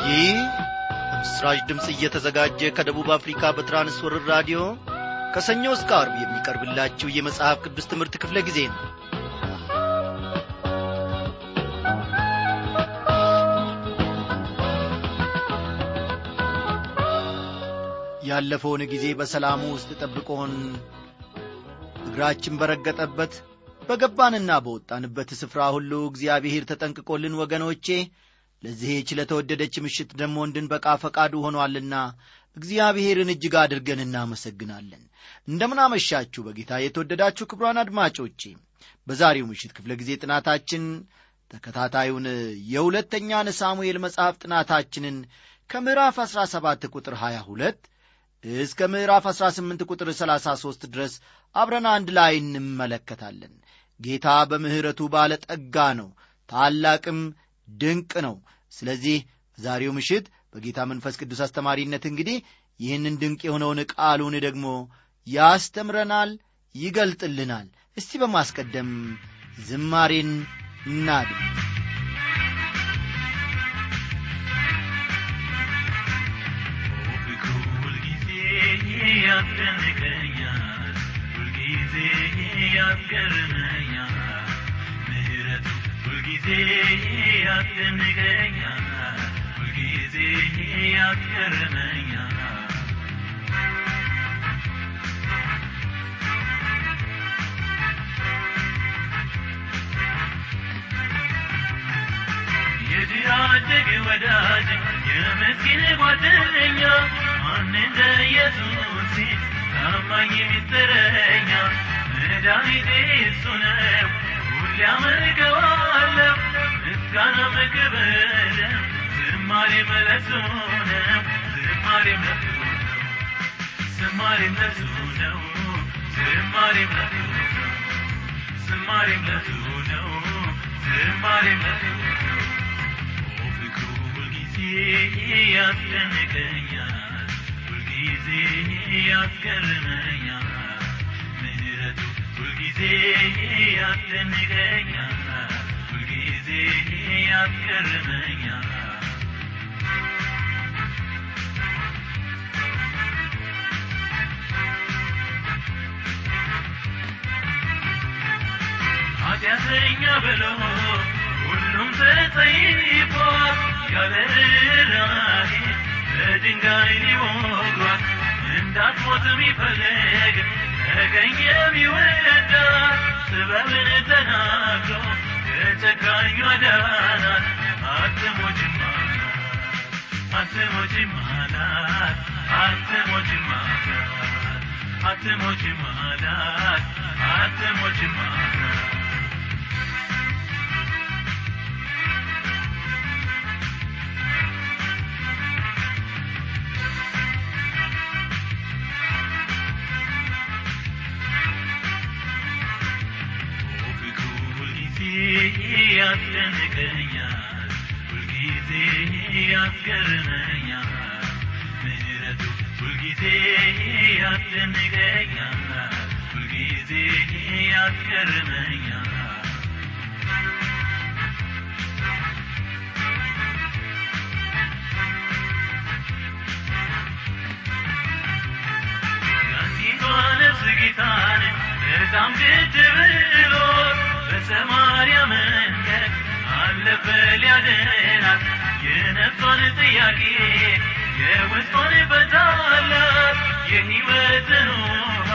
ይህ በምስራች ድምፅ እየተዘጋጀ ከደቡብ አፍሪካ በትራንስወርር ራዲዮ ከሰኞ እስከ አርብ የሚቀርብላችሁ የመጽሐፍ ቅዱስ ትምህርት ክፍለ ጊዜ ነው ያለፈውን ጊዜ በሰላሙ ውስጥ ጠብቆን እግራችን በረገጠበት በገባንና በወጣንበት ስፍራ ሁሉ እግዚአብሔር ተጠንቅቆልን ወገኖቼ ለዚህች ለተወደደች ምሽት ደግሞ እንድንበቃ ፈቃዱ ሆኗልና እግዚአብሔርን እጅግ አድርገን እናመሰግናለን እንደምናመሻችሁ በጌታ የተወደዳችሁ ክብሯን አድማጮቼ በዛሬው ምሽት ክፍለ ጊዜ ጥናታችን ተከታታዩን የሁለተኛን ሳሙኤል መጽሐፍ ጥናታችንን ከምዕራፍ 17 ቁጥር 22 እስከ ምዕራፍ 18 ቁጥር 33 ድረስ አብረን አንድ ላይ እንመለከታለን ጌታ በምሕረቱ ባለ ጠጋ ነው ታላቅም ድንቅ ነው ስለዚህ በዛሬው ምሽት በጌታ መንፈስ ቅዱስ አስተማሪነት እንግዲህ ይህንን ድንቅ የሆነውን ቃሉን ደግሞ ያስተምረናል ይገልጥልናል እስቲ በማስቀደም ዝማሬን እናድም ያስደንቀኛል ሁልጊዜ ያስገርመኛል ምህረቱ ሁልጊዜ ያስደንቀኛል ሁልጊዜ ያስገርመኛል የድሃ አደግ ወዳጅ የምስኪን ጓደኛ ማን እንደ ኢየሱስ ታማኝ ሚስጥረኛ መድኃኒቴ እሱ ነው ሁሌ አመልከዋለሁ ምስጋና መክብር ዝማሬ መለሱ ነው ዝማሬ መለሱ ነው ዝማሬ መለሱ ነው ዝማሬ መለሱ ነው ዝማሬ መለሱ ነው ዝማሬ መለሱ ነው ፍቅሩ ሁልጊዜ ያስደንቀኛል ሁልጊዜ ያስገርመኛል ምህረቱ ሁልጊዜ ያስደንቀኛል ሁልጊዜ ያስገርመኛል ኃጢአተኛ ብሎ ሁሉም ተጸይፏል ያለ ርኅራኄ በድንጋይ ሊወግሯት እንዳትሞት የሚፈልግ ተገኘ የሚወዳት ጥበብን ተናግሮ ከጨካኙ አዳናት አትሞችም አላት አትሞችም አላት አትሞችም አላት አትሞችም አላት አትሞችም አላት ያስደንቀኛል ሁልጊዜ ያስገርመኛል ምህረቱ ሁልጊዜ ያስደንቀኛል ሁልጊዜ ያስገርመኛል ያንዲቷ ነፍስ ጌታን በጣም ግድ ብሎት በሰማርያ መንገድ አለፈ ሊያድናት የነፍሷን ጥያቄ የውስጧን ፈታላት የሕይወትን ውሃ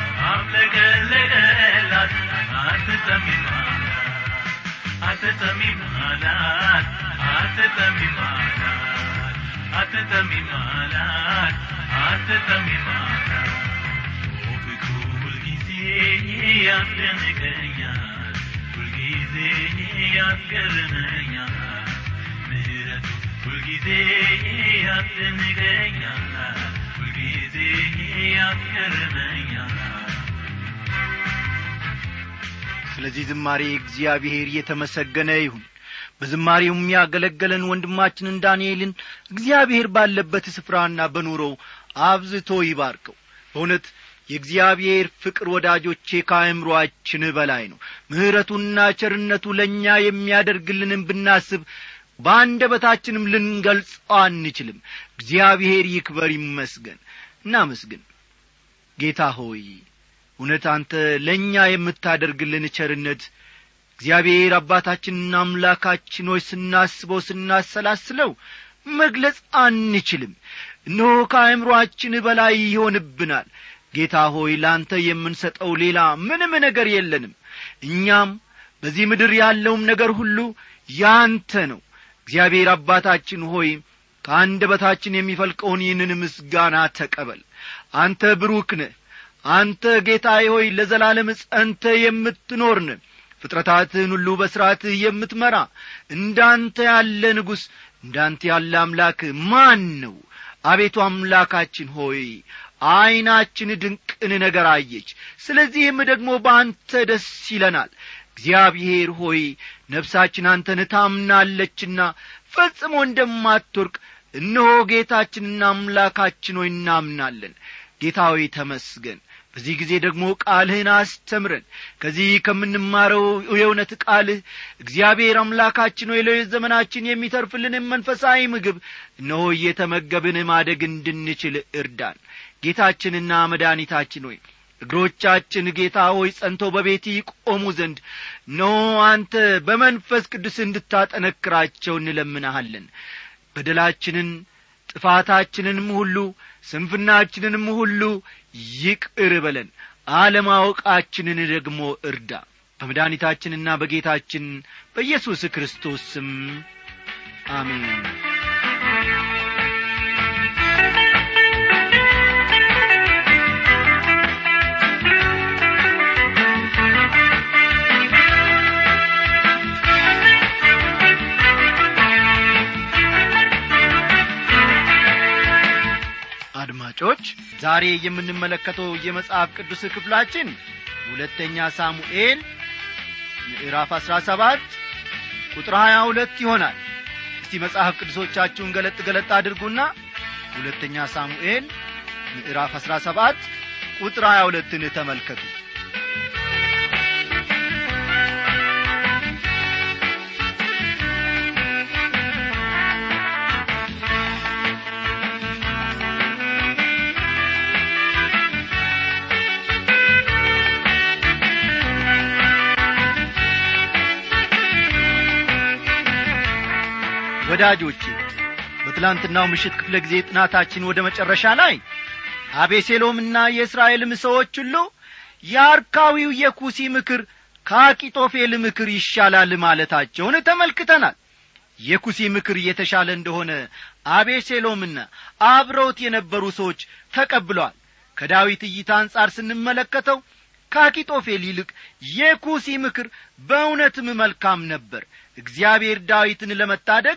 አፍለቀለቀላት አትጠሚም አላት አትጠሚም አላት አትጠሚም አላት አትጠሚም አላት አትጠሚም አላት ፍቅሩ ሁልጊዜ ያስደንቀኛል ሁልጊዜ ያስገርመኛል ምህረቱ ሁልጊዜ ያስደንቀኛል ሁልጊዜ ያስገርመኛል ስለዚህ ዝማሬ እግዚአብሔር የተመሰገነ ይሁን በዝማሬውም ያገለገለን ወንድማችንን ዳንኤልን እግዚአብሔር ባለበት ስፍራና በኑሮው አብዝቶ ይባርከው በእውነት የእግዚአብሔር ፍቅር ወዳጆቼ ከአእምሮአችን በላይ ነው ምሕረቱና ቸርነቱ ለእኛ የሚያደርግልንም ብናስብ በአንደበታችንም ልንገልጸው አንችልም እግዚአብሔር ይክበር ይመስገን እናመስግን ጌታ ሆይ እውነት አንተ ለእኛ የምታደርግልን ቸርነት እግዚአብሔር አባታችንና አምላካችን ሆይ ስናስበው ስናሰላስለው መግለጽ አንችልም እነሆ ከአእምሮአችን በላይ ይሆንብናል ጌታ ሆይ ለአንተ የምንሰጠው ሌላ ምንም ነገር የለንም እኛም በዚህ ምድር ያለውም ነገር ሁሉ ያንተ ነው እግዚአብሔር አባታችን ሆይ ከአንደበታችን የሚፈልቀውን ይህንን ምስጋና ተቀበል አንተ ብሩክ ነህ አንተ ጌታዬ ሆይ ለዘላለም ጸንተ የምትኖርን ፍጥረታትህን ሁሉ በሥርዓትህ የምትመራ እንዳንተ ያለ ንጉሥ እንዳንተ ያለ አምላክ ማን ነው አቤቱ አምላካችን ሆይ ዐይናችን ድንቅን ነገር አየች ስለዚህም ደግሞ በአንተ ደስ ይለናል እግዚአብሔር ሆይ ነፍሳችን አንተን ታምናለችና ፈጽሞ እንደማትወርቅ እነሆ ጌታችንና አምላካችን ሆይ እናምናለን ጌታ ሆይ ተመስገን በዚህ ጊዜ ደግሞ ቃልህን አስተምረን ከዚህ ከምንማረው የእውነት ቃልህ እግዚአብሔር አምላካችን ሆይ ለሕይወት ዘመናችን የሚተርፍልንም መንፈሳዊ ምግብ እነሆ እየተመገብን ማደግ እንድንችል እርዳን ጌታችንና መድኃኒታችን ሆይ እግሮቻችን ጌታ ሆይ ጸንተው በቤት ይቆሙ ዘንድ ኖ አንተ በመንፈስ ቅዱስ እንድታጠነክራቸው እንለምናሃለን በደላችንን ጥፋታችንንም ሁሉ ስንፍናችንንም ሁሉ ይቅር በለን አለማወቃችንን ደግሞ እርዳ በመድኃኒታችንና በጌታችን በኢየሱስ ክርስቶስ ስም አሜን አድማጮች ዛሬ የምንመለከተው የመጽሐፍ ቅዱስ ክፍላችን ሁለተኛ ሳሙኤል ምዕራፍ አሥራ ሰባት ቁጥር ሀያ ሁለት ይሆናል እስቲ መጽሐፍ ቅዱሶቻችሁን ገለጥ ገለጥ አድርጉና ሁለተኛ ሳሙኤል ምዕራፍ አሥራ ሰባት ቁጥር ሀያ ሁለትን ተመልከቱ ወዳጆቼ በትላንትናው ምሽት ክፍለ ጊዜ ጥናታችን ወደ መጨረሻ ላይ አቤሴሎምና የእስራኤልም ሰዎች ሁሉ የአርካዊው የኩሲ ምክር ከአቂጦፌል ምክር ይሻላል ማለታቸውን ተመልክተናል የኩሲ ምክር የተሻለ እንደሆነ አቤሴሎምና አብረውት የነበሩ ሰዎች ተቀብለዋል ከዳዊት እይታ አንጻር ስንመለከተው ከአኪጦፌል ይልቅ የኩሲ ምክር በእውነትም መልካም ነበር እግዚአብሔር ዳዊትን ለመታደግ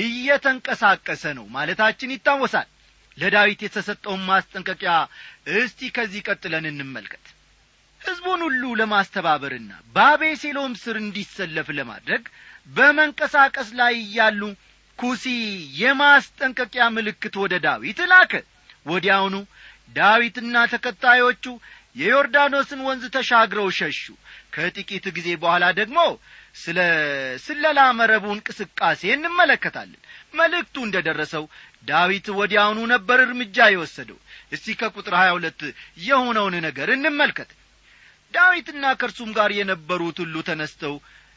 እየተንቀሳቀሰ ነው ማለታችን ይታወሳል ለዳዊት የተሰጠውን ማስጠንቀቂያ እስቲ ከዚህ ቀጥለን እንመልከት ሕዝቡን ሁሉ ለማስተባበርና በአቤሴሎም ስር እንዲሰለፍ ለማድረግ በመንቀሳቀስ ላይ እያሉ ኩሲ የማስጠንቀቂያ ምልክት ወደ ዳዊት ላከ ወዲያውኑ ዳዊትና ተከታዮቹ የዮርዳኖስን ወንዝ ተሻግረው ሸሹ ከጥቂት ጊዜ በኋላ ደግሞ ስለ ስለላ መረቡ እንቅስቃሴ እንመለከታለን መልእክቱ እንደ ደረሰው ዳዊት ወዲያውኑ ነበር እርምጃ የወሰደው እስቲ ከቁጥር ሀያ ሁለት የሆነውን ነገር እንመልከት ዳዊትና ከእርሱም ጋር የነበሩት ሁሉ ተነስተው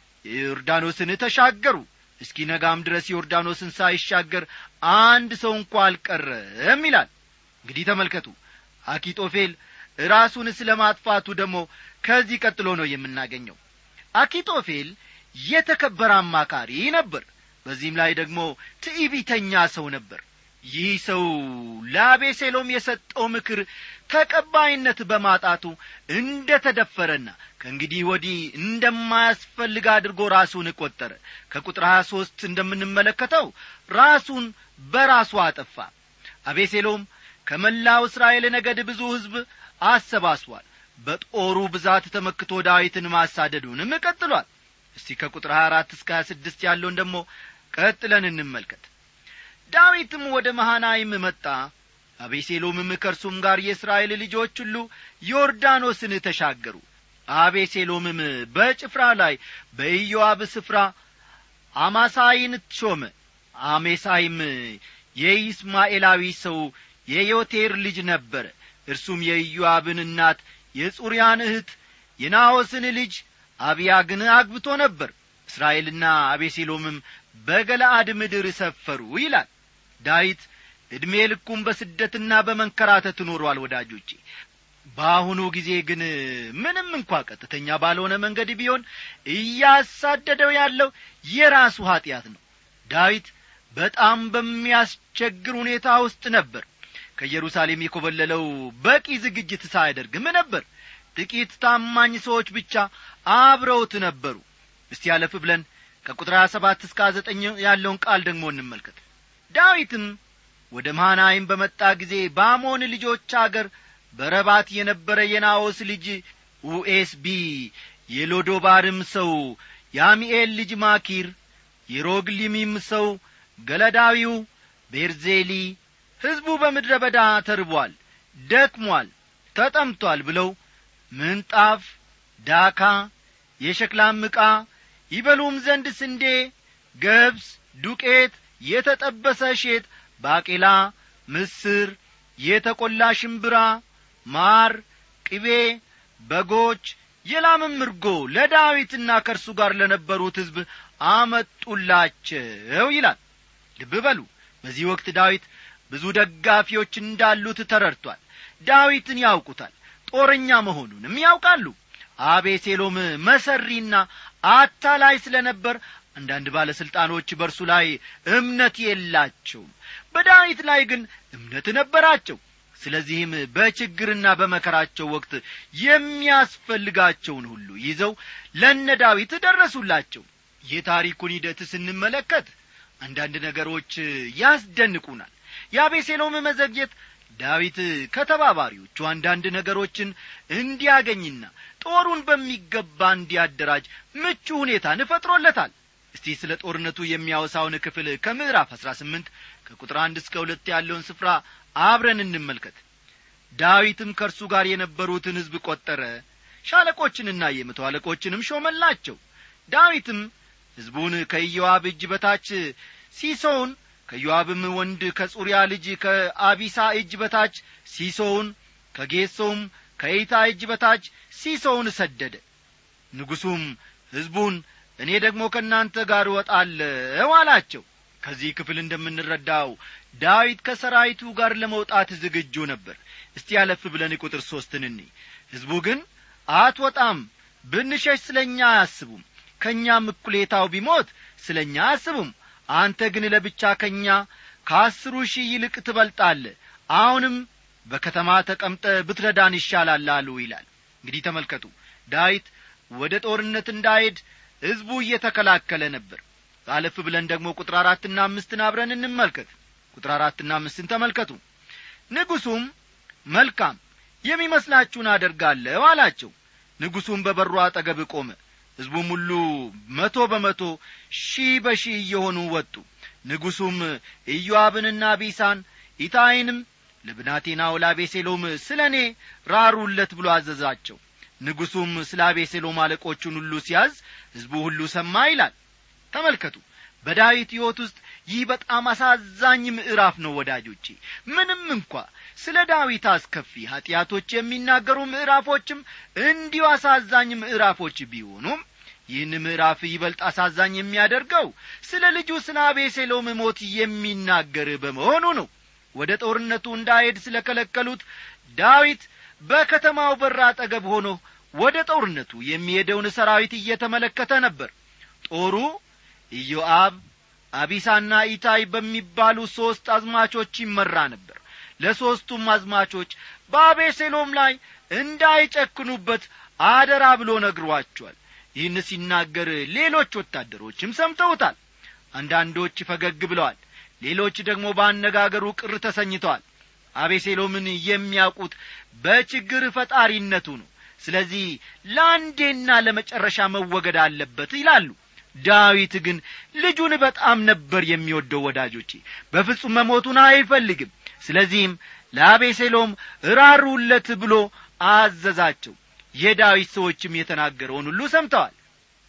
ዮርዳኖስን ተሻገሩ እስኪ ነጋም ድረስ ዮርዳኖስን ሳይሻገር አንድ ሰው እንኳ አልቀረም ይላል እንግዲህ ተመልከቱ አኪጦፌል ራሱን ስለ ማጥፋቱ ደግሞ ከዚህ ቀጥሎ ነው የምናገኘው አኪጦፌል የተከበረ አማካሪ ነበር በዚህም ላይ ደግሞ ትዕቢተኛ ሰው ነበር ይህ ሰው ለአቤሴሎም የሰጠው ምክር ተቀባይነት በማጣቱ እንደ ተደፈረና ከእንግዲህ ወዲህ እንደማያስፈልግ አድርጎ ራሱን ቈጠረ ከቁጥር ሀያ ሦስት እንደምንመለከተው ራሱን በራሱ አጠፋ አቤሴሎም ከመላው እስራኤል ነገድ ብዙ ሕዝብ አሰባስቧል በጦሩ ብዛት ተመክቶ ዳዊትን ማሳደዱንም ቀጥሏል እስቲ ከቁጥር 24 እስከ 26 ያለውን ደግሞ ቀጥለን እንመልከት ዳዊትም ወደ መሃናይም መጣ አቤሴሎምም ከእርሱም ጋር የእስራኤል ልጆች ሁሉ ዮርዳኖስን ተሻገሩ አቤሴሎምም በጭፍራ ላይ በኢዮአብ ስፍራ አማሳይን ሾመ አሜሳይም የኢስማኤላዊ ሰው የዮቴር ልጅ ነበረ እርሱም የኢዮአብን እናት የጹርያን እህት የናዖስን ልጅ አብያግን አግብቶ ነበር እስራኤልና አቤሴሎምም በገለአድ ምድር ሰፈሩ ይላል ዳዊት ዕድሜ ልኩም በስደትና በመንከራተት ኖሯል ወዳጆቼ በአሁኑ ጊዜ ግን ምንም እንኳ ቀጥተኛ ባልሆነ መንገድ ቢሆን እያሳደደው ያለው የራሱ ኀጢአት ነው ዳዊት በጣም በሚያስቸግር ሁኔታ ውስጥ ነበር ከኢየሩሳሌም የኰበለለው በቂ ዝግጅት ሳያደርግም ነበር ጥቂት ታማኝ ሰዎች ብቻ አብረውት ነበሩ እስቲ ያለፍ ብለን ከቁጥር ሀያ ሰባት እስከ ዘጠኝ ያለውን ቃል ደግሞ እንመልከት ዳዊትም ወደ ማናይም በመጣ ጊዜ በአሞን ልጆች አገር በረባት የነበረ የናዖስ ልጅ ኡኤስቢ የሎዶባርም ሰው የአሚኤል ልጅ ማኪር የሮግሊሚም ሰው ገለዳዊው ቤርዜሊ ሕዝቡ በምድረ በዳ ተርቧል ደክሟል ተጠምቷል ብለው ምንጣፍ ዳካ የሸክላም ዕቃ ይበሉም ዘንድ ስንዴ ገብስ ዱቄት የተጠበሰ እሼት ባቄላ ምስር የተቈላ ሽምብራ ማር ቅቤ በጎች የላምም እርጎ ለዳዊትና ከእርሱ ጋር ለነበሩት ሕዝብ አመጡላቸው ይላል ልብ በሉ በዚህ ወቅት ዳዊት ብዙ ደጋፊዎች እንዳሉት ተረድቷል ዳዊትን ያውቁታል ጦረኛ መሆኑንም ያውቃሉ አቤሴሎም መሰሪና አታላይ ስለ ነበር አንዳንድ ባለሥልጣኖች በእርሱ ላይ እምነት የላቸውም በዳዊት ላይ ግን እምነት ነበራቸው ስለዚህም በችግርና በመከራቸው ወቅት የሚያስፈልጋቸውን ሁሉ ይዘው ለነ ዳዊት ደረሱላቸው የታሪኩን ሂደት ስንመለከት አንዳንድ ነገሮች ያስደንቁናል የአቤሴሎም መዘግየት ዳዊት ከተባባሪዎቹ አንዳንድ ነገሮችን እንዲያገኝና ጦሩን በሚገባ እንዲያደራጅ ምቹ ሁኔታን ፈጥሮለታል እስቲ ስለ ጦርነቱ የሚያወሳውን ክፍል ከምዕራፍ አሥራ ስምንት ከቁጥር አንድ እስከ ሁለት ያለውን ስፍራ አብረን እንመልከት ዳዊትም ከእርሱ ጋር የነበሩትን ሕዝብ ቈጠረ ሻለቆችንና የመቶ አለቆችንም ሾመላቸው ዳዊትም ሕዝቡን ከኢዮአብ እጅ በታች ሲሶውን ከዮአብም ወንድ ከጹርያ ልጅ ከአቢሳ እጅ በታች ሲሶውን ከጌሶውም ከኢታ እጅ በታች ሲሶውን ሰደደ ንጉሡም ሕዝቡን እኔ ደግሞ ከእናንተ ጋር እወጣለሁ አላቸው ከዚህ ክፍል እንደምንረዳው ዳዊት ከሰራዊቱ ጋር ለመውጣት ዝግጁ ነበር እስቲ ያለፍ ብለን ቁጥር ሦስትን እኒ ሕዝቡ ግን አትወጣም ብንሸሽ ስለ እኛ አያስቡም ከእኛም እኩሌታው ቢሞት ስለ እኛ አያስቡም አንተ ግን ለብቻ ከእኛ ከአስሩ ሺህ ይልቅ ትበልጣለ አሁንም በከተማ ተቀምጠ ብትረዳን ይሻላል አሉ ይላል እንግዲህ ተመልከቱ ዳዊት ወደ ጦርነት እንዳሄድ ሕዝቡ እየተከላከለ ነበር አለፍ ብለን ደግሞ ቁጥር አራትና አምስትን አብረን እንመልከት ቁጥር አራትና አምስትን ተመልከቱ ንጉሡም መልካም የሚመስላችሁን አደርጋለሁ አላቸው ንጉሡም በበሩ አጠገብ ቆመ ሕዝቡም ሁሉ መቶ በመቶ ሺህ በሺህ እየሆኑ ወጡ ንጉሡም ኢዮአብንና ቢሳን ኢታይንም ለብናቴናው ለአቤሴሎም ስለ እኔ ራሩለት ብሎ አዘዛቸው ንጉሡም ስለ አቤሴሎም አለቆቹን ሁሉ ሲያዝ ሕዝቡ ሁሉ ሰማ ይላል ተመልከቱ በዳዊት ሕይወት ውስጥ ይህ በጣም አሳዛኝ ምዕራፍ ነው ወዳጆቼ ምንም እንኳ ስለ ዳዊት አስከፊ ኀጢአቶች የሚናገሩ ምዕራፎችም እንዲሁ አሳዛኝ ምዕራፎች ቢሆኑም ይህን ምዕራፍ ይበልጥ አሳዛኝ የሚያደርገው ስለ ልጁ ስለ አቤሴሎም ሞት የሚናገር በመሆኑ ነው ወደ ጦርነቱ እንዳሄድ ስለ ከለከሉት ዳዊት በከተማው በር አጠገብ ሆኖ ወደ ጦርነቱ የሚሄደውን ሰራዊት እየተመለከተ ነበር ጦሩ ኢዮአብ አቢሳና ኢታይ በሚባሉ ሦስት አዝማቾች ይመራ ነበር ለሦስቱም አዝማቾች በአቤሴሎም ላይ እንዳይጨክኑበት አደራ ብሎ ነግሯቸዋል ይህን ሲናገር ሌሎች ወታደሮችም ሰምተውታል አንዳንዶች ፈገግ ብለዋል ሌሎች ደግሞ በአነጋገሩ ቅር ተሰኝተዋል አቤሴሎምን የሚያውቁት በችግር ፈጣሪነቱ ነው ስለዚህ ለአንዴና ለመጨረሻ መወገድ አለበት ይላሉ ዳዊት ግን ልጁን በጣም ነበር የሚወደው ወዳጆቼ በፍጹም መሞቱን አይፈልግም ስለዚህም ለአቤሴሎም እራሩለት ብሎ አዘዛቸው የዳዊት ሰዎችም የተናገረውን ሁሉ ሰምተዋል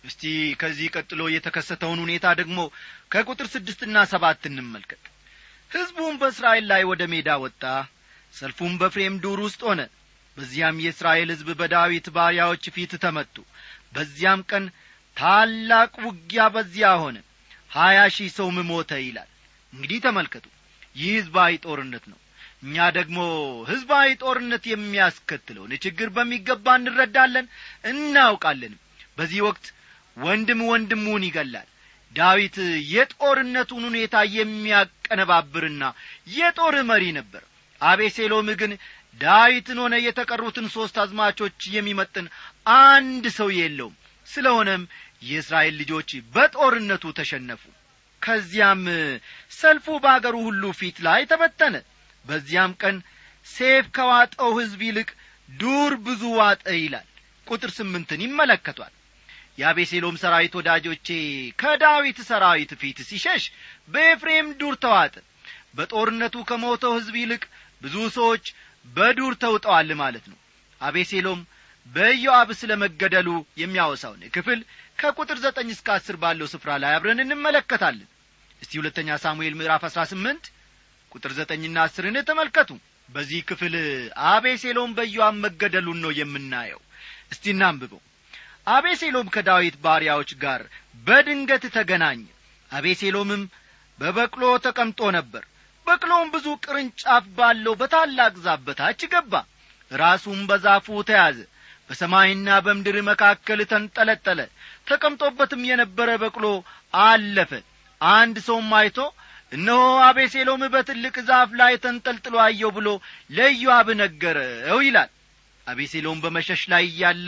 እስቲ ከዚህ ቀጥሎ የተከሰተውን ሁኔታ ደግሞ ከቁጥር ስድስትና ሰባት እንመልከት ሕዝቡም በእስራኤል ላይ ወደ ሜዳ ወጣ ሰልፉም በፍሬም ዱር ውስጥ ሆነ በዚያም የእስራኤል ሕዝብ በዳዊት ባሪያዎች ፊት ተመቱ በዚያም ቀን ታላቅ ውጊያ በዚያ ሆነ ሀያ ሺህ ሰውም ሞተ ይላል እንግዲህ ተመልከቱ ይህ ሕዝባዊ ጦርነት ነው እኛ ደግሞ ሕዝባዊ ጦርነት የሚያስከትለውን ችግር በሚገባ እንረዳለን እናውቃለንም በዚህ ወቅት ወንድም ወንድሙን ይገላል ዳዊት የጦርነቱን ሁኔታ የሚያቀነባብርና የጦር መሪ ነበር አቤሴሎም ግን ዳዊትን ሆነ የተቀሩትን ሦስት አዝማቾች የሚመጥን አንድ ሰው የለውም ስለሆነም የእስራኤል ልጆች በጦርነቱ ተሸነፉ ከዚያም ሰልፉ በአገሩ ሁሉ ፊት ላይ ተበተነ በዚያም ቀን ሴፍ ከዋጠው ሕዝብ ይልቅ ዱር ብዙ ዋጠ ይላል ቁጥር ስምንትን ይመለከቷል የአቤሴሎም ሰራዊት ወዳጆቼ ከዳዊት ሰራዊት ፊት ሲሸሽ በኤፍሬም ዱር ተዋጠ በጦርነቱ ከሞተው ሕዝብ ይልቅ ብዙ ሰዎች በዱር ተውጠዋል ማለት ነው አቤሴሎም በኢዮአብ ስለ መገደሉ የሚያወሳውን ክፍል ከቁጥር ዘጠኝ እስከ አስር ባለው ስፍራ ላይ አብረን እንመለከታለን እስቲ ሁለተኛ ሳሙኤል ምዕራፍ አሥራ ስምንት ቁጥር ዘጠኝና አስርን ተመልከቱ በዚህ ክፍል አቤሴሎም በኢዮአብ መገደሉን ነው የምናየው እስቲ እናንብበው አቤሴሎም ከዳዊት ባሪያዎች ጋር በድንገት ተገናኘ አቤሴሎምም በበቅሎ ተቀምጦ ነበር በቅሎውም ብዙ ቅርንጫፍ ባለው በታላቅ ዛፍ በታች ገባ ራሱም በዛፉ ተያዘ በሰማይና በምድር መካከል ተንጠለጠለ ተቀምጦበትም የነበረ በቅሎ አለፈ አንድ ሰውም አይቶ እነሆ አቤሴሎም በትልቅ ዛፍ ላይ ተንጠልጥሎ አየው ብሎ ለኢዮአብ ነገረው ይላል አቤሴሎም በመሸሽ ላይ እያለ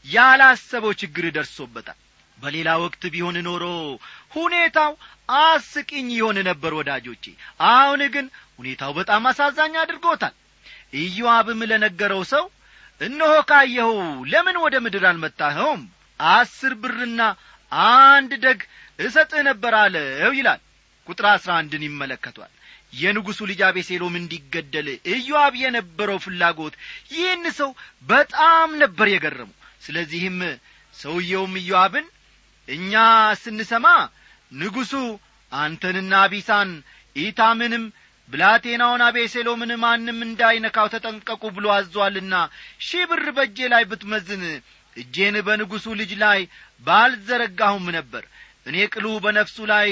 ያላሰበው ችግር ደርሶበታል በሌላ ወቅት ቢሆን ኖሮ ሁኔታው አስቂኝ ይሆን ነበር ወዳጆቼ አሁን ግን ሁኔታው በጣም አሳዛኝ አድርጎታል ኢዮአብም ለነገረው ሰው እነሆ ካየኸው ለምን ወደ ምድር አልመጣኸውም አስር ብርና አንድ ደግ እሰጥህ ነበር አለው ይላል ቁጥር አሥራ አንድን ይመለከቷል የንጉሡ ልጅ አቤሴሎም እንዲገደል ኢዮአብ የነበረው ፍላጎት ይህን ሰው በጣም ነበር የገረመው ስለዚህም ሰውየውም ኢዮአብን እኛ ስንሰማ ንጉሡ አንተንና አቢሳን ኢታምንም ብላቴናውን አቤሴሎምን ማንም እንዳይነካው ተጠንቀቁ ብሎ አዟልና ሺህ ብር በእጄ ላይ ብትመዝን እጄን በንጉሡ ልጅ ላይ ባልዘረጋሁም ነበር እኔ ቅሉ በነፍሱ ላይ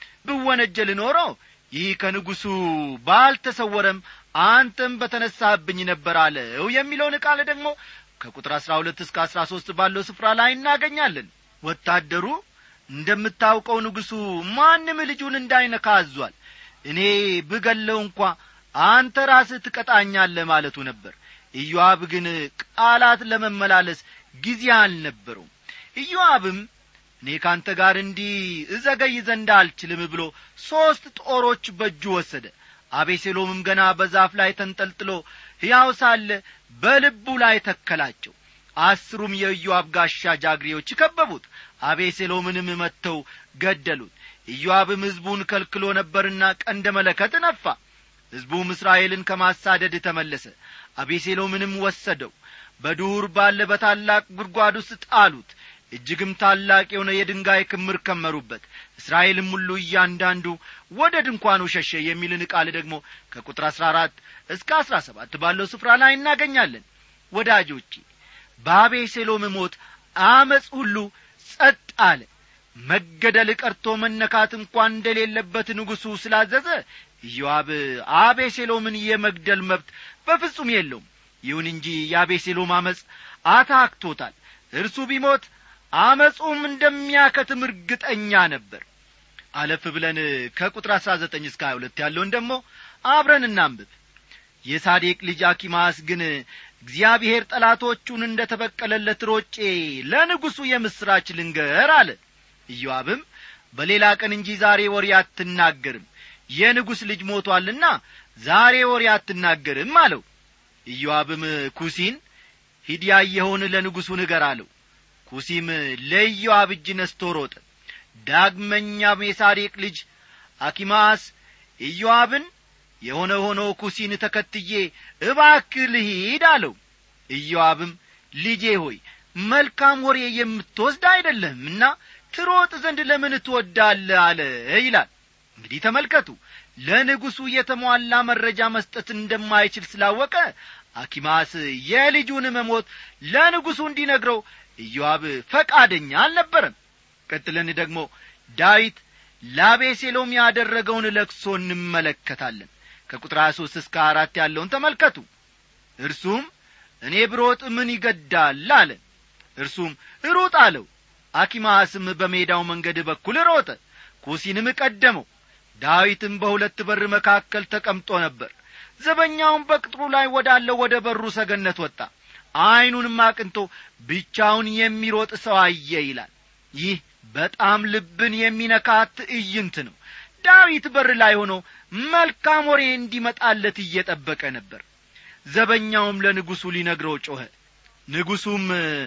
ብወነጀል ኖሮ ይህ ከንጉሡ ባልተሰወረም አንተም በተነሳህብኝ ነበር አለው የሚለውን ቃል ደግሞ ከቁጥር አሥራ ሁለት እስከ አሥራ ሦስት ባለው ስፍራ ላይ እናገኛለን ወታደሩ እንደምታውቀው ንጉሡ ማንም ልጁን እንዳይነካ አዟል እኔ ብገለው እንኳ አንተ ራስህ ትቀጣኛለህ ማለቱ ነበር ኢዮአብ ግን ቃላት ለመመላለስ ጊዜ አልነበረውም ኢዮአብም እኔ ካንተ ጋር እንዲህ እዘገይ ዘንድ አልችልም ብሎ ሦስት ጦሮች በእጁ ወሰደ አቤሴሎምም ገና በዛፍ ላይ ተንጠልጥሎ ሕያው ሳለ በልቡ ላይ ተከላቸው አስሩም የኢዮአብ ጋሻ ጃግሬዎች ከበቡት አቤሴሎምንም መጥተው ገደሉት ኢዮአብም ሕዝቡን ከልክሎ ነበርና ቀንደ መለከት ነፋ ሕዝቡም እስራኤልን ከማሳደድ ተመለሰ አቤሴሎምንም ወሰደው በዱር ባለ በታላቅ ጉድጓድ ውስጥ ጣሉት እጅግም ታላቅ የሆነ የድንጋይ ክምር ከመሩበት እስራኤልም ሁሉ እያንዳንዱ ወደ ድንኳኑ ሸሸ የሚልን ቃል ደግሞ ከቁጥር አሥራ አራት እስከ አሥራ ሰባት ባለው ስፍራ ላይ እናገኛለን ወዳጆቼ በአቤሴሎም ሞት አመፅ ሁሉ ጸጥ አለ መገደል ቀርቶ መነካት እንኳን እንደሌለበት ንጉሡ ስላዘዘ ኢዮአብ አቤሴሎምን የመግደል መብት በፍጹም የለውም ይሁን እንጂ የአቤሴሎም አመፅ አታክቶታል እርሱ ቢሞት አመፁም እንደሚያከትም እርግጠኛ ነበር አለፍ ብለን ከቁጥር አሥራ ዘጠኝ እስከ ሀያ ሁለት ያለውን ደግሞ አብረን እናንብብ የሳዴቅ ልጅ አኪማስ ግን እግዚአብሔር ጠላቶቹን እንደ ተበቀለለት ሮጬ ለንጉሡ የምሥራች ልንገር አለ ኢዮአብም በሌላ ቀን እንጂ ዛሬ ወሬ አትናገርም የንጉሥ ልጅ ሞቶአልና ዛሬ ወሬ አትናገርም አለው ኢዮአብም ኩሲን ሂድ ያየኸውን ለንጉሡ ንገር አለው ኩሲም ለኢዮአብ እጅ ነስቶ ሮጠ ዳግመኛም የሳዴቅ ልጅ አኪማስ ኢዮአብን የሆነ ሆኖ ኩሲን ተከትዬ እባክህ ልሂድ አለው ኢዮአብም ልጄ ሆይ መልካም ወሬ የምትወስድ አይደለህምና ትሮጥ ዘንድ ለምን ትወዳለህ አለ ይላል እንግዲህ ተመልከቱ ለንጉሡ የተሟላ መረጃ መስጠት እንደማይችል ስላወቀ አኪማስ የልጁን መሞት ለንጉሡ እንዲነግረው ኢዮአብ ፈቃደኛ አልነበረም ቀጥለን ደግሞ ዳዊት ላቤሴሎም ያደረገውን ለቅሶ እንመለከታለን ከቁጥር 23 እስከ አራት ያለውን ተመልከቱ እርሱም እኔ ብሮጥ ምን ይገዳል አለ እርሱም ሩጥ አለው አኪማስም በሜዳው መንገድ በኩል ሮጠ ኩሲንም ቀደመው ዳዊትም በሁለት በር መካከል ተቀምጦ ነበር ዘበኛውም በቅጥሩ ላይ ወዳለው ወደ በሩ ሰገነት ወጣ ዐይኑንም አቅንቶ ብቻውን የሚሮጥ ሰው አየ ይላል ይህ በጣም ልብን የሚነካ ትዕይንት ነው ዳዊት በር ላይ ሆኖ መልካም ወሬ እንዲመጣለት እየጠበቀ ነበር ዘበኛውም ለንጉሡ ሊነግረው ጮኸ ንጉሡም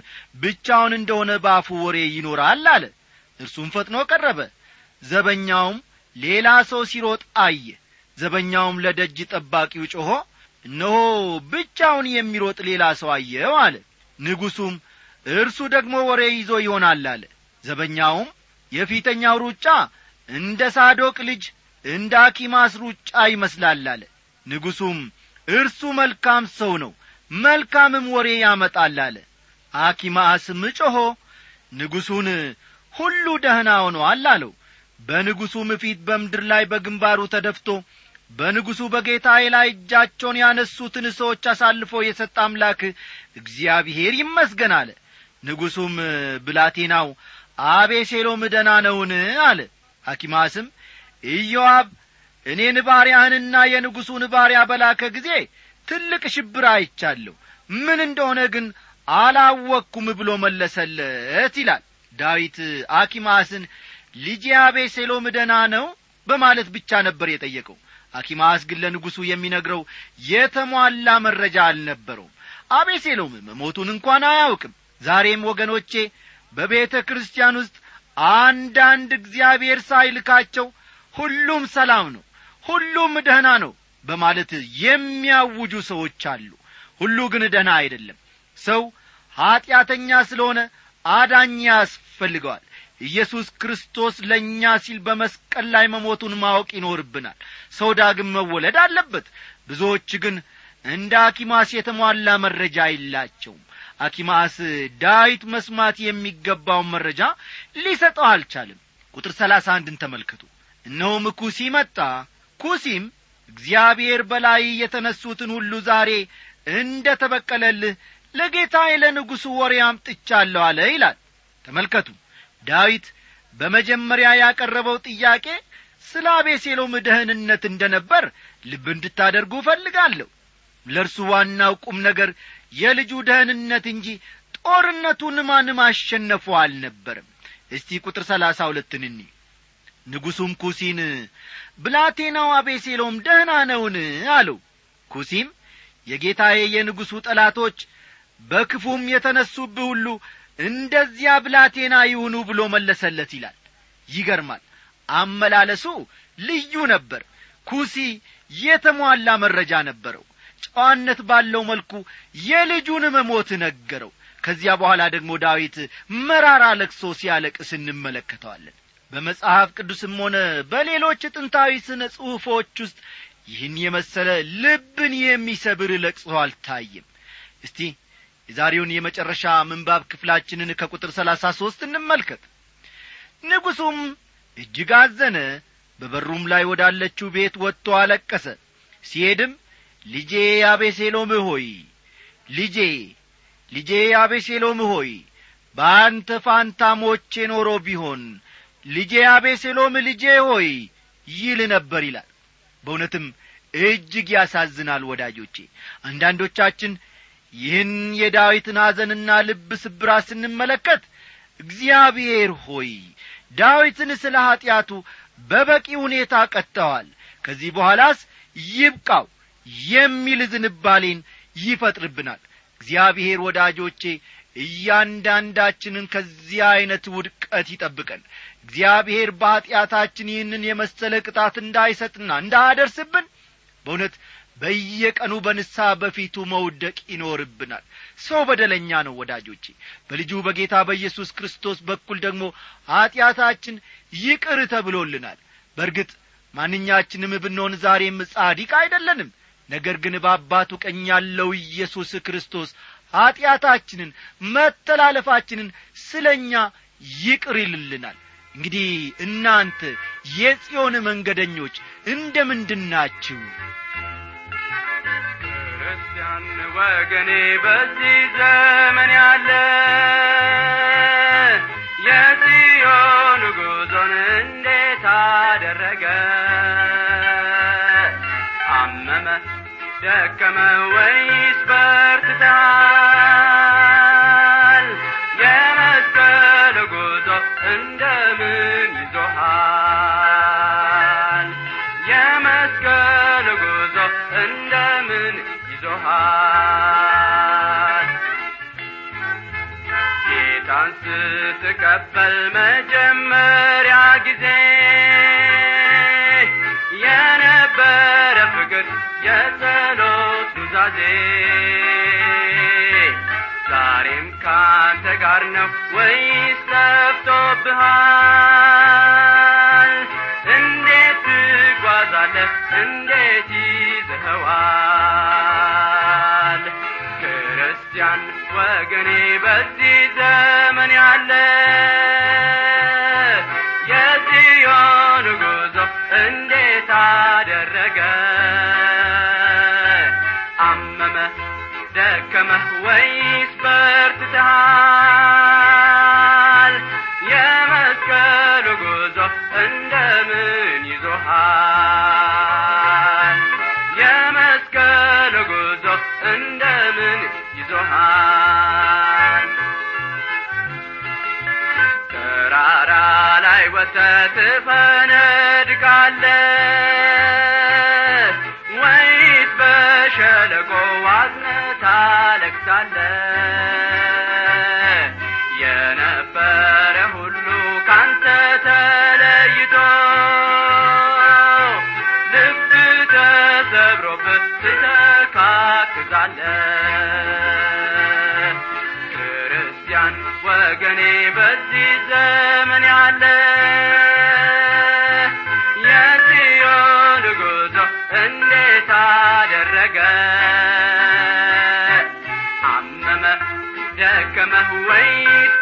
ብቻውን እንደሆነ በአፉ ወሬ ይኖራል አለ እርሱም ፈጥኖ ቀረበ ዘበኛውም ሌላ ሰው ሲሮጥ አየ ዘበኛውም ለደጅ ጠባቂው ጮኾ እነሆ ብቻውን የሚሮጥ ሌላ ሰው አየው አለ ንጉሡም እርሱ ደግሞ ወሬ ይዞ ይሆናል አለ ዘበኛውም የፊተኛው ሩጫ እንደ ሳዶቅ ልጅ እንደ አኪማስ ሩጫ ይመስላል አለ ንጉሡም እርሱ መልካም ሰው ነው መልካምም ወሬ ያመጣል አለ አኪማስም ጮኾ ንጉሡን ሁሉ ደህና ሆኖአል አለው በንጉሡም ፊት በምድር ላይ በግንባሩ ተደፍቶ በንጉሡ በጌታዬ ላይ እጃቸውን ያነሱትን ሰዎች አሳልፎ የሰጠ አምላክ እግዚአብሔር ይመስገን አለ ንጉሡም ብላቴናው አቤሴሎም ደና ነውን አለ ሐኪማስም ኢዮአብ እኔን ባሪያህንና የንጉሡን ባሪያ በላከ ጊዜ ትልቅ ሽብር አይቻለሁ ምን እንደሆነ ግን አላወቅኩም ብሎ መለሰለት ይላል ዳዊት አኪማስን ልጄ አቤሴሎም ደና ነው በማለት ብቻ ነበር የጠየቀው አኪማስ ግን ለንጉሡ የሚነግረው የተሟላ መረጃ አልነበረውም አቤሴሎም መሞቱን እንኳን አያውቅም ዛሬም ወገኖቼ በቤተ ክርስቲያን ውስጥ አንዳንድ እግዚአብሔር ሳይልካቸው ሁሉም ሰላም ነው ሁሉም ደህና ነው በማለት የሚያውጁ ሰዎች አሉ ሁሉ ግን ደህና አይደለም ሰው ኀጢአተኛ ስለሆነ አዳኝ ያስፈልገዋል ኢየሱስ ክርስቶስ ለእኛ ሲል በመስቀል ላይ መሞቱን ማወቅ ይኖርብናል ሰው ዳግም መወለድ አለበት ብዙዎች ግን እንደ አኪማስ የተሟላ መረጃ የላቸውም አኪማስ ዳዊት መስማት የሚገባውን መረጃ ሊሰጠው አልቻልም ቁጥር ሰላሳ አንድን ተመልከቱ እነሆም ኩሲ መጣ ኩሲም እግዚአብሔር በላይ የተነሱትን ሁሉ ዛሬ እንደ ተበቀለልህ ለጌታዬ ለንጉሡ ወሬ አምጥቻለሁ አለ ይላል ተመልከቱ ዳዊት በመጀመሪያ ያቀረበው ጥያቄ ስለ አቤሴሎም ደህንነት እንደ ነበር ልብ እንድታደርጉ እፈልጋለሁ ለእርሱ ዋናው ቁም ነገር የልጁ ደህንነት እንጂ ጦርነቱን ማንም አሸነፉ አልነበርም እስቲ ቁጥር ሰላሳ ሁለትን እኒ ንጉሡም ኩሲን ብላቴናው አቤሴሎም ደህና ነውን አለው ኩሲም የጌታዬ የንጉሡ ጠላቶች በክፉም የተነሱብህ ሁሉ እንደዚያ ብላቴና ይሁኑ ብሎ መለሰለት ይላል ይገርማል አመላለሱ ልዩ ነበር ኩሲ የተሟላ መረጃ ነበረው ጨዋነት ባለው መልኩ የልጁን መሞት ነገረው ከዚያ በኋላ ደግሞ ዳዊት መራራ ለቅሶ ሲያለቅስ እንመለከተዋለን በመጽሐፍ ቅዱስም ሆነ በሌሎች ጥንታዊ ስነ ጽሑፎች ውስጥ ይህን የመሰለ ልብን የሚሰብር ለቅሶ አልታይም እስቲ የዛሬውን የመጨረሻ ምንባብ ክፍላችንን ከቁጥር ሰላሳ ሦስት እንመልከት ንጉሡም እጅግ አዘነ በበሩም ላይ ወዳለችው ቤት ወጥቶ አለቀሰ ሲሄድም ልጄ አቤሴሎም ሆይ ልጄ ልጄ አቤሴሎም ሆይ በአንተ ፋንታ ሞቼ ኖሮ ቢሆን ልጄ አቤሴሎም ልጄ ሆይ ይል ነበር ይላል በእውነትም እጅግ ያሳዝናል ወዳጆቼ አንዳንዶቻችን ይህን የዳዊትን ሐዘንና ልብ ስብራት ስንመለከት እግዚአብሔር ሆይ ዳዊትን ስለ ኀጢአቱ በበቂ ሁኔታ ቀጥተዋል ከዚህ በኋላስ ይብቃው የሚል ዝንባሌን ይፈጥርብናል እግዚአብሔር ወዳጆቼ እያንዳንዳችንን ከዚህ ዐይነት ውድቀት ይጠብቀን እግዚአብሔር በኀጢአታችን ይህንን የመሰለ ቅጣት እንዳይሰጥና እንዳያደርስብን በእውነት በየቀኑ በንስሐ በፊቱ መውደቅ ይኖርብናል ሰው በደለኛ ነው ወዳጆቼ በልጁ በጌታ በኢየሱስ ክርስቶስ በኩል ደግሞ ኀጢአታችን ይቅር ተብሎልናል በርግጥ ማንኛችንም ብንሆን ዛሬም ጻዲቅ አይደለንም ነገር ግን በአባቱ ቀኝ ያለው ኢየሱስ ክርስቶስ ኀጢአታችንን መተላለፋችንን ስለ እኛ ይቅር ይልልናል እንግዲህ እናንተ የጽዮን መንገደኞች እንደ ምንድናችሁ ክርስቲያን ወገኔ በዚህ ዘመን ያለ የጽዮን ጉዞን እንዴት አደረገ አመመ ደከመ ወይስ በርትተሃል የመስቀል ጉዞ እንደምን ይዞሃል የመስቀል ጉዞ እንደምን ይዞሃል ጌታን ስትቀበል መጀመሪያ ጊዜ የነበረ ፍቅር የጸሎት ኑዛዜ ዛሬም ካንተ ጋር ነው ወይስ ጠፍቶብሃል እንዴት ትጓዛለህ እንዴት ይዘኸዋል ክርስቲያን ወገኔ በዚህ ዘመን ያለ የጽዮን ጉዞ እንዴት አደረገ አመመ ደከመህ ወይስ በርትተሃል የመስቀሉ ጉዞ እንደምን ይዞሃል የመስቀሉ ጉዞ እንደምን ይዞሃል ተራራ ላይ ወጥተህ ትፈነድቃለህ ወይስ በሸለቆ ዋዝነህ ታለቅሳለህ የነበረ ሁሉ ካንተ ተለይቶ ልብ ተሰብሮብህ ትተካክዛለህ ክርስቲያን ወገኔ በዚህ ዘመን ያለ የጽዮን ጉዞ እንዴት አደረገ አመመ ደከመህ ወይስ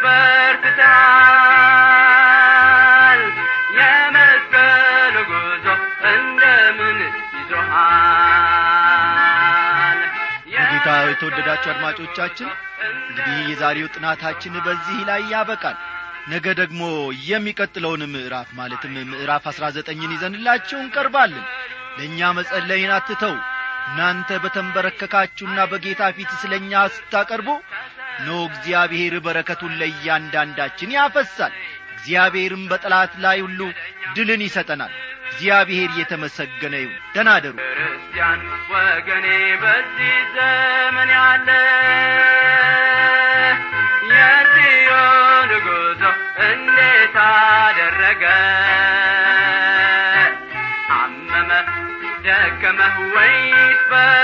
በርትተሃል የመስቀል ጉዞ እንደምን ይዞሃል በጌታ የተወደዳችሁ አድማጮቻችን እንግዲህ የዛሬው ጥናታችን በዚህ ላይ ያበቃል ነገ ደግሞ የሚቀጥለውን ምዕራፍ ማለትም ምዕራፍ አሥራ ዘጠኝን ይዘንላችሁ እንቀርባለን ለእኛ መጸለይን አትተው እናንተ በተንበረከካችሁና በጌታ ፊት ስለ እኛ ስታቀርቡ ኖ እግዚአብሔር በረከቱን ለእያንዳንዳችን ያፈሳል እግዚአብሔርም በጠላት ላይ ሁሉ ድልን ይሰጠናል እግዚአብሔር የተመሰገነ ይሁን ደናደሩ ክርስቲያን ወገኔ በዚህ ዘመን ያለ የጽዮን ጉዞ እንዴት አደረገ አመመ ደከመህ ወይስ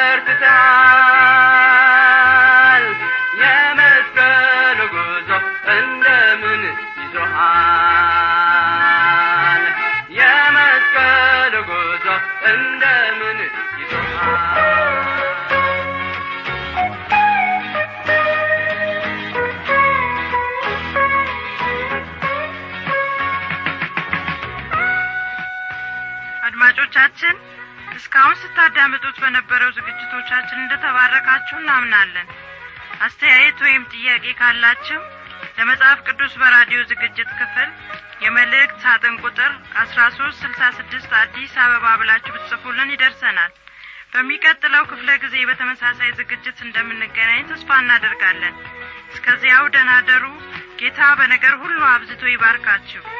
በርትተሃል የመስቀል ጉዞ እንደምን ይዞሃል የመስቀል ጉዞ እንደምን ይዞሃል አድማጮቻችን እስካሁን ስታዳምጡት በነበረው ዝግጅቶቻችን እንደተባረካችሁ እናምናለን አስተያየት ወይም ጥያቄ ካላችሁ ለመጽሐፍ ቅዱስ በራዲዮ ዝግጅት ክፍል የመልእክት ሳጥን ቁጥር አስራ ሶስት ስልሳ ስድስት አዲስ አበባ ብላችሁ ብትጽፉልን ይደርሰናል በሚቀጥለው ክፍለ ጊዜ በተመሳሳይ ዝግጅት እንደምንገናኝ ተስፋ እናደርጋለን እስከዚያው ደናደሩ ጌታ በነገር ሁሉ አብዝቶ ይባርካችሁ